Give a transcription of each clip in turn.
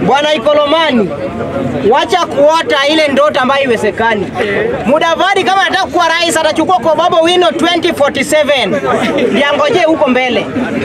Bwana Ikolomani, wacha kuota ile ndoto ambayo iwezekani. Mudavadi kama anataka kuwa rais atachukua kwa Babu Wino 2047 ndiangoje huko mbele.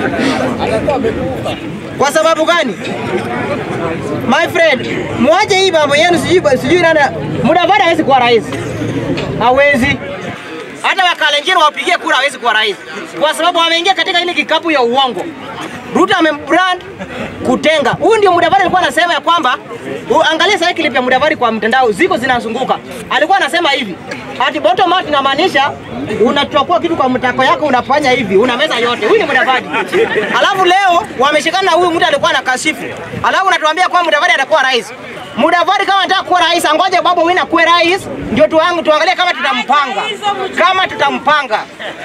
Kwa sababu gani? My friend, mwache hii mambo yenu, sijui sijui nani. Mudavadi hawezi kuwa rais, hawezi hata wakalenjini wapigie kura hawezi kuwa rais, kwa sababu wameingia katika ile kikapu ya uongo. Ruto amembrand kutenga. Huyu ndio Mudavadi alikuwa anasema ya kwamba u- angalia sasa clip ya Mudavadi kwa mtandao ziko zinazunguka. Alikuwa anasema hivi. Ati bottom up inamaanisha unachukua kitu kwa mtako yako unafanya hivi, unameza yote. Huyu ni Mudavadi. Alafu leo wameshikana na huyu mtu alikuwa anakashifu. Alafu unatuambia kwamba Mudavadi atakuwa rais. Mudavadi kama anataka kuwa rais, angoje Babu Wina akuwe rais, ndio tuangu tuangalie kama tutampanga, kama tutampanga.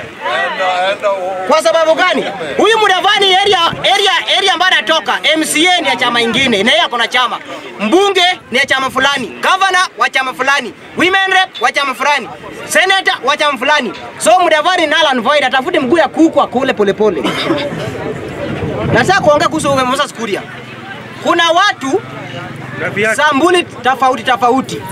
Kwa sababu gani? Huyu Mudavadi area area area ambayo anatoka MCA ni ya chama ingine, na yeye ako na chama. Mbunge ni ya chama fulani, governor wa chama fulani, women rep wa chama fulani, senator wa chama fulani. So Mudavadi null and void, atafute mguu ya kuku akule polepole. Nataka kuongea kuhusu Moses Kuria. Kuna watu sambuli tofauti tofauti.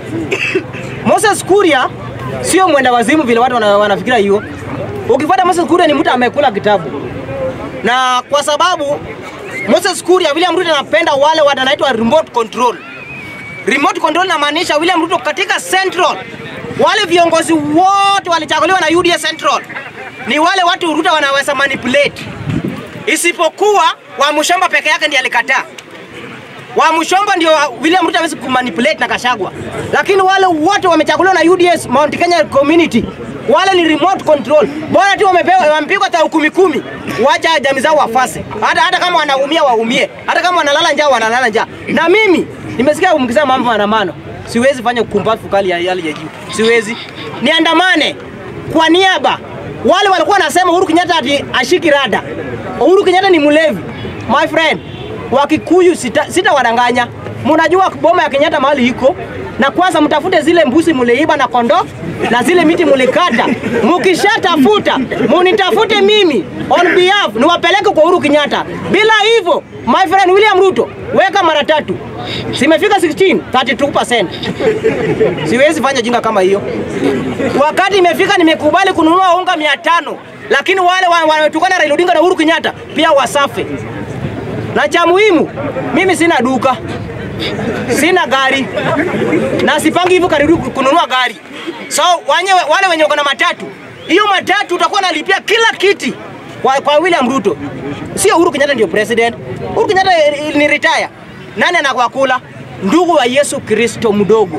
Moses Kuria sio mwenda wazimu vile watu wana- wanafikiria hiyo. Ukifuata Moses Kuria ni mtu amekula kitabu, na kwa sababu Moses Kuria, William Ruto anapenda wale wanaitwa remote control. Remote control inamaanisha William Ruto katika central, wale viongozi wote walichaguliwa na UDA central ni wale watu Ruto wanaweza manipulate, isipokuwa wa Mushamba peke yake ndiye alikataa wa Mushomba ndio William Ruto hawezi kumanipulate na Kashagwa, lakini wale wote wamechaguliwa na UDS Mount Kenya community, wale ni remote control. Bora tu wamepewa wamepigwa tao kumi kumi, wacha jamii zao wafase, hata hata kama wanaumia waumie, hata kama wanalala njaa wanalala njaa. Na mimi nimesikia mkisema mambo maandamano, siwezi fanya ukumbafu kali ya yale ya juu, siwezi niandamane kwa niaba wale walikuwa wanasema Uhuru Kenyatta ati ashiki rada. Uhuru Kenyatta ni mlevi. My friend, Wakikuyu sita, sita wadanganya. Mnajua boma ya Kenyatta mahali iko na kwanza mtafute zile mbuzi muliiba na kondoo na zile miti mulikata. Mkishatafuta munitafute mimi on behalf niwapeleke kwa Uhuru Kenyatta. Bila hivyo my friend William Ruto weka mara tatu, simefika 16 32%. Siwezi fanya jinga kama hiyo. Wakati imefika nimekubali kununua unga mia tano, lakini wale wa- wanatukana Raila Odinga na Uhuru Kenyatta pia wasafe. Na cha muhimu, mimi sina duka, sina gari na sipangi hivyo karibu kununua gari. So wanye, wale wenye wako na matatu, hiyo matatu utakuwa nalipia kila kiti kwa, kwa William Ruto, sio Uhuru Kenyatta ndio president. Uhuru Kenyatta eh, ni retire. Nani anakwakula? Ndugu wa Yesu Kristo mdogo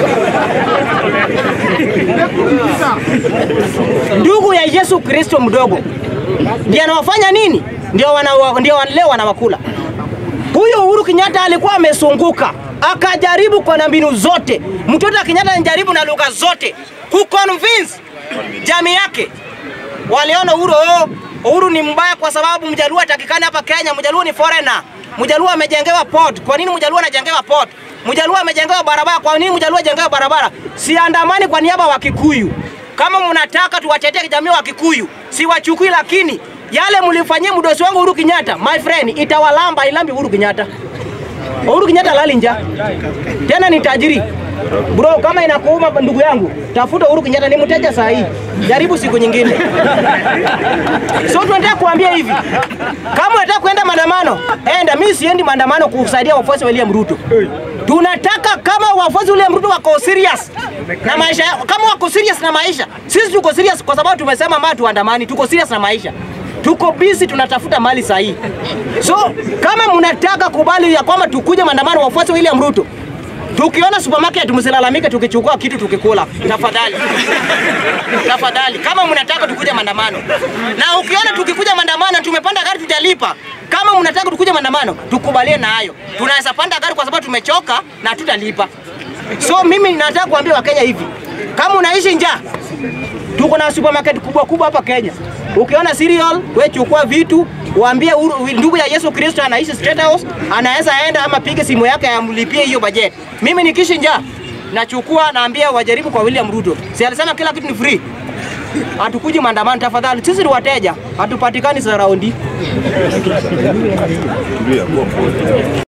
ndugu ya Yesu Kristo mdogo ndio anawafanya nini? Ndio wana, ndio wan- leo wanawakula. Huyo Uhuru Kenyatta alikuwa amesunguka, akajaribu kwa na mbinu zote. Mtoto wa Kenyatta anajaribu na lugha zote kuconvince jamii yake. Waliona Uhuru, oh, Uhuru ni mbaya kwa sababu Mjaluo atakikana hapa Kenya. Mjaluo ni foreigner. Mjaluo amejengewa port. Kwa nini Mjaluo anajengewa port? Mjaluo amejengewa barabara. Kwa nini Mjaluo ajengewa barabara? Siandamani kwa niaba wa Kikuyu. Kama mnataka tuwatetee jamii wa Kikuyu, siwachukui, lakini yale mlifanyia mdosi wangu Uhuru Kenyatta, my friend, itawalamba ilambi Uhuru Kenyatta. Uhuru Kenyatta lali njaa tena ni tajiri bro. Kama inakuuma ndugu yangu, tafuta Uhuru Kenyatta, ni mteja saa hii, jaribu siku nyingine. So tunataka kuambia hivi, kama unataka kwenda maandamano, enda. Mimi siendi maandamano kusaidia wafuasi wa William Ruto. Tunataka kama wafuasi wa William Ruto wako serious na maisha yao, kama wako serious na maisha, sisi tuko serious kwa sababu tumesema mama tuandamani, tuko serious na maisha tuko busy tunatafuta mali sahihi. So kama mnataka kubali ya kwamba tukuje maandamano wafuasi wa William Ruto, tukiona supermarket msilalamike tukichukua kitu tukikula, tafadhali tafadhali, kama mnataka tukuje maandamano. Na ukiona tukikuja maandamano tumepanda gari tutalipa. Kama mnataka tukuje maandamano, tukubalie na hayo. Tunaweza panda gari kwa sababu tumechoka na tutalipa. So mimi nataka kuambia Wakenya hivi, kama unaishi njaa tuko na supermarket kubwa kubwa hapa Kenya. Ukiona cereal, we chukua vitu, waambie Uhuru- ndugu ya Yesu Kristo anaishi State House, anaweza enda ama pige simu yake amlipie hiyo budget. Mimi nikishi njaa nachukua naambia wajaribu kwa William Ruto. Si alisema kila kitu ni free. Hatukuji maandamano tafadhali, sisi ni wateja, hatupatikani za raundi.